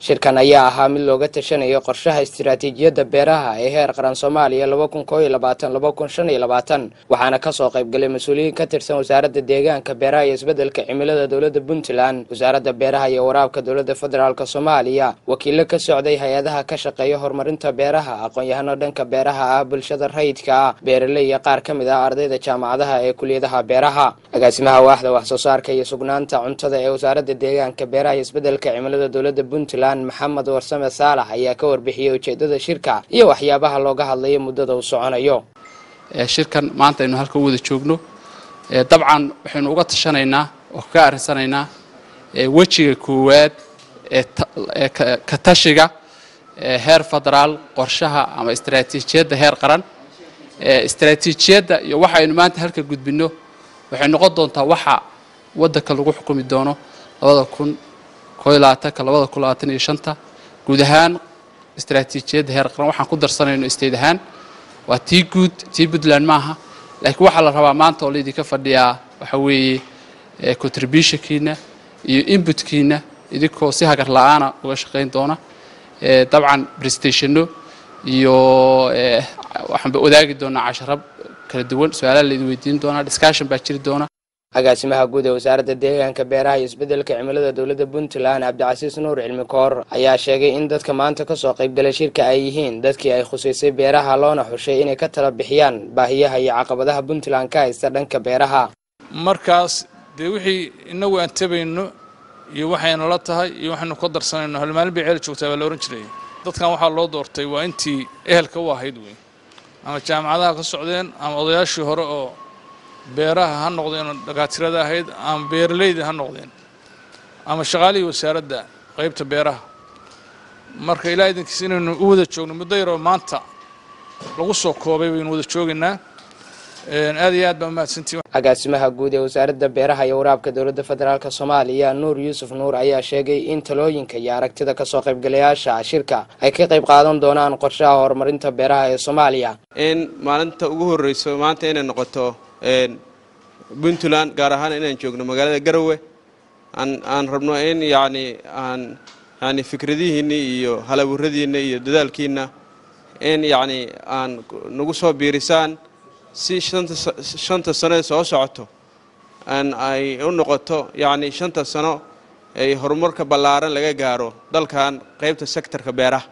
shirkan ayaa ahaa mid looga tashanayo qorshaha istiraatiijiyadda beeraha ee heer qaran soomaaliya laba kun koo iyo labaatan laba kun shan iyo labaatan waxaana kasoo qaybgalay mas-uuliyiin ka tirsan wasaaradda deegaanka beeraha iyo isbeddelka cimilada dowladda puntland wasaaradda beeraha iyo waraabka dowladda federaalk soomaaliya wakiilo ka socday hay-adaha ka shaqeeya horumarinta beeraha aqoon-yahano dhanka beeraha ah bulshada rayidka ah beeraley iyo qaar ka mid ah ardayda jaamacadaha ee kuliyadaha beeraha agaasimaha waaxda wax soo saarka iyo sugnaanta cuntada ee wasaaradda deegaanka beeraha iyo isbeddelka cimilada dowladda puntland maxamed warsame saalax ayaa ka warbixiyey ujeedada shirka iyo waxyaabaha looga hadlayo muddada uu soconayo shirkan maanta aynu halka u wada joogno dabcan waxaynu uga tashanaynaa oo kaga arrinsanaynaa wejiga koowaad ee ka tashiga heer federaal qorshaha ama istaraatiijiyadda heer qaran istaraatiijiyadda iyo waxa aynu maanta halka gudbinno waxay noqon doontaa waxa waddanka lagu xukumi doono labada kun koo iyo labaatanka labada kun labaatan iyo shanta guud ahaan istaraatiijiyadda heer qaran waxaan ku darsanayno state ahaan waa tii guud tii puntland maaha laakiin waxaa la rabaa maanta oo laydinka fadhiyaa waxa weeye contributionkiina iyo inputkiina idinkoo si hagar la-aana uga shaqayn doona dabcan prestationno iyo waxaanba wadaagi doonaa casharab kala duwan su-aalaha laydin weydiin doonaa discussion baa jiri doona agaasimaha guud ee wasaaradda deegaanka beeraha iyo isbeddelka cimilada dowladda puntland cabdicasiis nuur cilmi koor ayaa sheegay in dadka maanta kasoo qaybgalay shirka ay yihiin dadkii ay khusaysay beeraha loona xushay inay ka tala bixiyaan baahiyaha iyo caqabadaha puntland ka haysta dhanka beeraha markaas dee wixii inagu aan tabayno iyo waxaynu la tahay iyo waxaynu ka darsanayno halmaalin bay ceel joogtaa baa la ohan jiray dadkan waxaa loo doortay waa intii ehelka u ahayd wey ama jaamacadaha ka socdeen ama odayaashii hore oo beeraha ha noqdeen oo dhakaatirada ahayd ama beeralayda ha noqdeen ama shaqaalihii wasaaradda qaybta beeraha marka ilaa idinkiis inaynu u wada joogno muddo yaroo maanta lagu soo koobay baynu wada joogaynaa aad iyo aad baa umahadsantii agaasimaha guud ee wasaaradda beeraha iyo waraabka dowladda federaalk soomaaliya nuur yuusuf nuur ayaa sheegay in talooyinka iyo aragtida kasoo qaybgalayaasha shirka ay ka qayb qaadan doonaan qorshaha horumarinta beeraha ee soomaaliya in maalinta ugu horreyso maanta inay noqoto puntland gaar ahaan inaan joogno magaalada garowe aan rabno in yacni aan yani fikradihiinna iyo halaburadiinna iyo dadaalkiinna in yacni aan nagu soo biirisaan si shanta sano ee soo socoto ay u noqoto yacni shanta sano ay horumarka ballaaran laga gaaro dalkan qaybta sektorka beeraha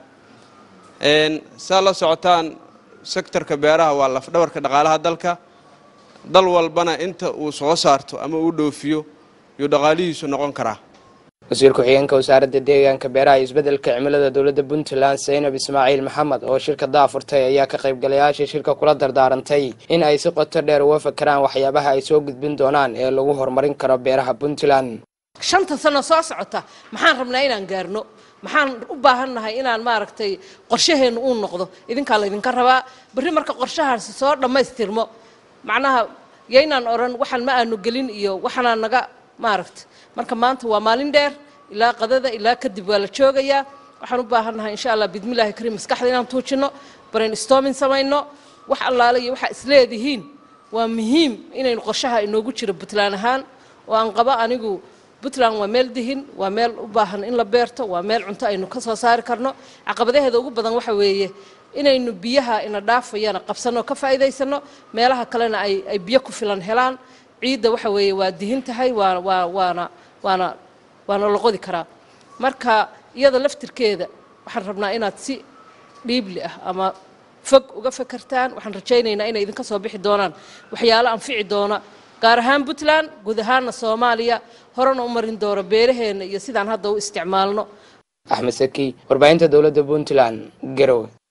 saa la socotaan sektorka beeraha waa lafdhabarka dhaqaalaha dalka dal walbana inta uu soo saarto ama uu dhoofiyo yuu dhaqaalihiisu noqon karaa wasiir ku-xigeenka wasaaradda deegaanka beeraha iyo isbeddelka cimilada dowladda puntland zaynab ismaaciil maxamed oo shirka daafurtay ayaa ka qaybgalayaashii shirka kula dardaarantay in ay si qoto dheer uga fakeraan waxyaabaha ay soo gudbin doonaan ee lagu horumarin karo beeraha puntland shanta sano soo socota maxaan rabnaa inaan gaarno maxaan u baahannahay inaan maaragtay qorshaheennu uu noqdo idinkaa laydinka rabaa berri marka qorshahaasi soo dhammaystirmo macnaha yaynaan odhan waxaan ma aanu gelin iyo waxaanaa naga maaragta marka maanta waa maalin dheer ilaa qadada ilaa kadib waa la joogayaa waxaan u baahannahay insha allah bidmillahi kariim maskaxda inaan tuujinno brain storming samayno wax allaale iyo waxaa isleedihiin waa muhiim inaynu qorshaha inoogu jiro puntland ahaan oo aan qabo anigu puntland waa meel dihin waa meel u baahan in la beerto waa meel cunto aynu ka soo saari karno caqabadaheeda ugu badan waxa weeye inaynu biyaha ina dhaafayana qabsanno ka faa'iidaysano meelaha kalena ay ay biyo ku filan helaan ciidda waxa weeye waa dihin tahay waa waa waana waana waana la qodi karaa marka iyada laftirkeeda waxaan rabnaa inaad si dhiibli ah ama fog uga fakertaan waxaan rajaynaynaa inay idinka soo bixi doonaan waxyaalo anfici doona gaar ahaan puntland guud ahaanna soomaaliya horena u marin doono beeraheenna iyo sidaan hadda u isticmaalno axmed saki warbaahinta dowladda puntland garowe